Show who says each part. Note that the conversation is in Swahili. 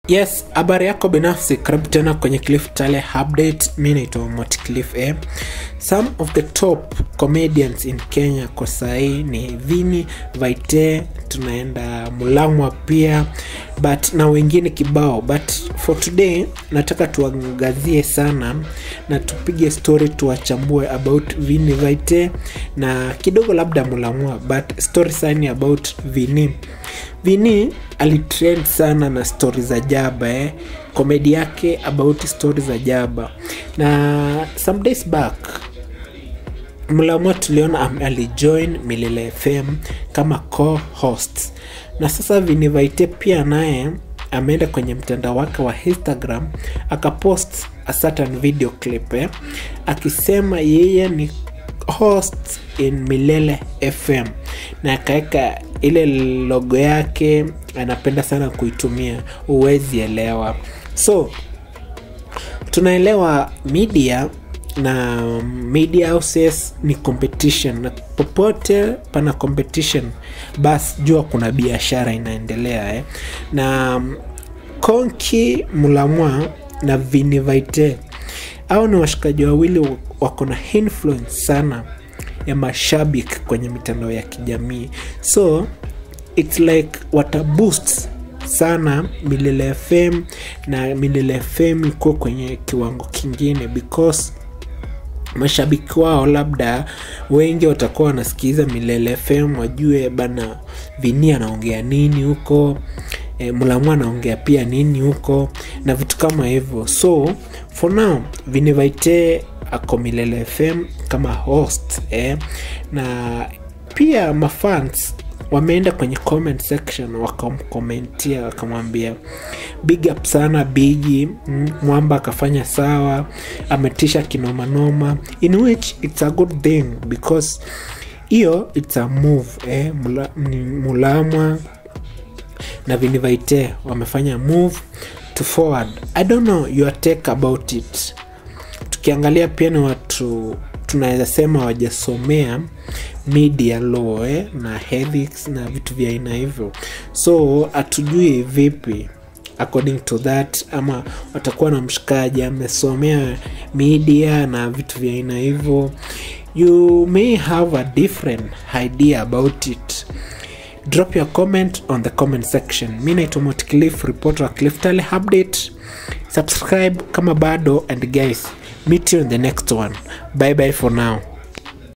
Speaker 1: Yes, habari yako binafsi, karibu tena kwenye Cliff Tale update. Mi naitwa Moti Cliff eh. Some of the top comedians in Kenya kwa sahii ni Vini Vaite, tunaenda Mulamwa pia but na wengine kibao, but for today nataka tuangazie sana na tupige story, tuwachambue about Vini Vaite na kidogo labda Mulamwa, but story sani about Vini Vini alitrend sana na stori za jaba eh. komedi yake about stori za jaba na some days back mlamua tuliona am- alijoin milele fm kama co-host na sasa vinivaite pia naye ameenda kwenye mtandao wake wa instagram akapost a certain video clip eh, akisema yeye ni host in milele fm na akaweka ile logo yake anapenda sana kuitumia huwezi elewa so tunaelewa media na media houses ni competition na popote pana competition basi jua kuna biashara inaendelea eh. na konki mulamwa na vinivaite au ni washikaji wawili wako na influence sana ya mashabiki kwenye mitandao ya kijamii so its like wataboost sana milele fm na milele fm ikuwa kwenye kiwango kingine because mashabiki wao labda wengi watakuwa wanasikiza milele fm wajue bana vini anaongea nini huko e, mulamu anaongea pia nini huko na vitu kama hivyo so for now vinivaite ako milele fm kama host eh, na pia mafans wameenda kwenye comment section wakamkomentia wakamwambia big up sana bigi mm, mwamba akafanya sawa ametisha kinomanoma in which it's a good thing because hiyo it's a move eh, mula, ni mulamwa na vinivaite wamefanya move to forward i don't know your take about it tukiangalia pia ni watu tunaweza sema wajasomea media law eh, na ethics na vitu vya aina hivyo so hatujui vipi according to that ama watakuwa na mshikaji amesomea media na vitu vya aina hivyo you may have a different idea about it drop your comment on the comment section mi naitwa motcliff reporter wa cliff tale update subscribe kama bado and guys meet you in the next one bye bye for now